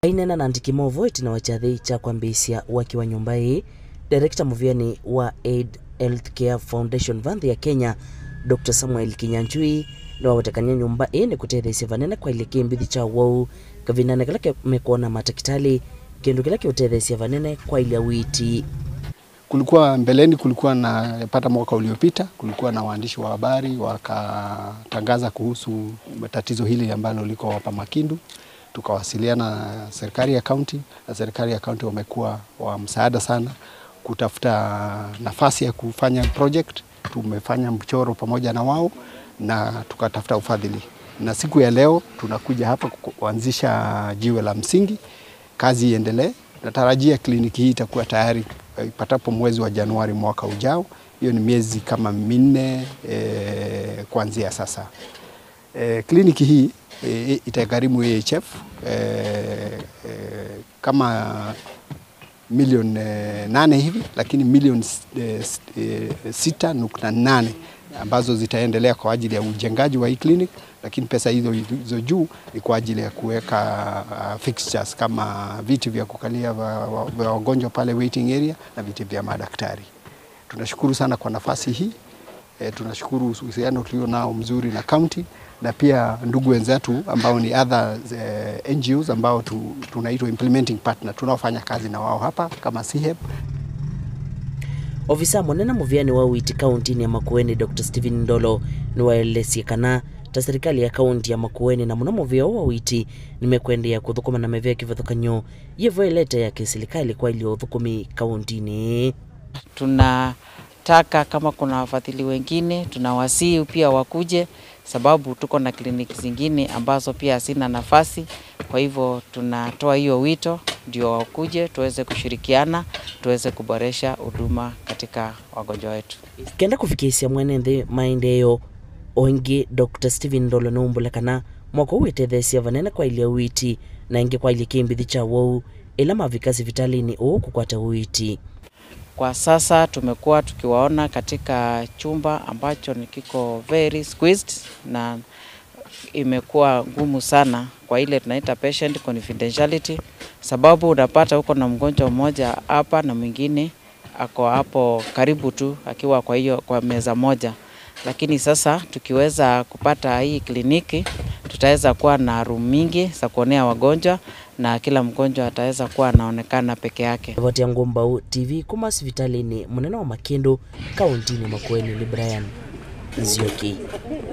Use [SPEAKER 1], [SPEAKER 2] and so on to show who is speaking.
[SPEAKER 1] ainena na ndikimovo itina wachathi cha kwambisya waki wa nyumba ii direkta muvyani wa aid healthcare foundation vanthi ya kenya dr samuel kinyanchui niwawetekania nyumba ii ni kutethesya vanene kwa ile kimbithi cha wau kavinane kila kemekuona matakitali kindu kila kiutethesya vanene kwa ile witi
[SPEAKER 2] Kulikuwa mbeleni, kulikuwa na pata mwaka uliopita, kulikuwa na waandishi wa habari wakatangaza kuhusu tatizo hili ambalo liko hapa Makindu. Tukawasiliana na serikali ya kaunti, na serikali ya kaunti wamekuwa wa msaada sana kutafuta nafasi ya kufanya project. Tumefanya mchoro pamoja na wao na tukatafuta ufadhili, na siku ya leo tunakuja hapa kuanzisha jiwe la msingi, kazi iendelee. Natarajia kliniki hii itakuwa tayari ipatapo mwezi wa Januari mwaka ujao. Hiyo ni miezi kama minne e, kuanzia sasa. E, kliniki hii e, itagharimu AHF e, e, kama milioni e, nane hivi, lakini milioni e, e, sita nukta nane ambazo zitaendelea kwa ajili ya ujengaji wa hii clinic, lakini pesa hizo hizo juu ni kwa ajili ya kuweka uh, fixtures kama viti vya kukalia vya wagonjwa pale waiting area na viti vya madaktari. Tunashukuru sana kwa nafasi hii. E, tunashukuru uhusiano tulio nao mzuri na county na pia ndugu wenzetu ambao ni other eh, NGOs ambao tu, tunaitwa implementing partner tunaofanya kazi na wao hapa kama CHEP
[SPEAKER 1] ofisa munene muvyani wa witi kauntini ya makueni dr stephen ndolo niwaelesye kana ta serikali ya kaunti ya makueni na muno muvyao wa witi nimekwendia kuthukuma na mevya kivathukanyo yivoelete ya kiserikali kwa ilio uthukumi kauntini
[SPEAKER 3] tunataka kama kuna wafadhili wengine tunawasii pia wakuje, sababu tuko na kliniki zingine ambazo pia hazina nafasi. Kwa hivyo tunatoa hiyo wito ndio wakuje, tuweze kushirikiana, tuweze kuboresha huduma katika wagonjwa wetu.
[SPEAKER 1] kenda kufikisya mwene nthi maendeeo oingi dr stephen ndolo nuumbula kana mwako witethesya vanene kwa ilia witi na ingi kwa ilia kimbithi cha wou ila mavika sivitalini uu kukwata uiti
[SPEAKER 3] Kwa sasa tumekuwa tukiwaona katika chumba ambacho ni kiko very squeezed na imekuwa ngumu sana kwa ile tunaita patient confidentiality, sababu unapata huko na mgonjwa mmoja hapa na mwingine ako hapo karibu tu akiwa kwa hiyo kwa meza moja, lakini sasa tukiweza kupata hii kliniki tutaweza kuwa na room mingi za kuonea wagonjwa na kila mgonjwa ataweza kuwa anaonekana peke yake.
[SPEAKER 1] rivoti ya ngumbau tv kuma sivitalini munene wa makindu kauntini makueni ni brian nzioki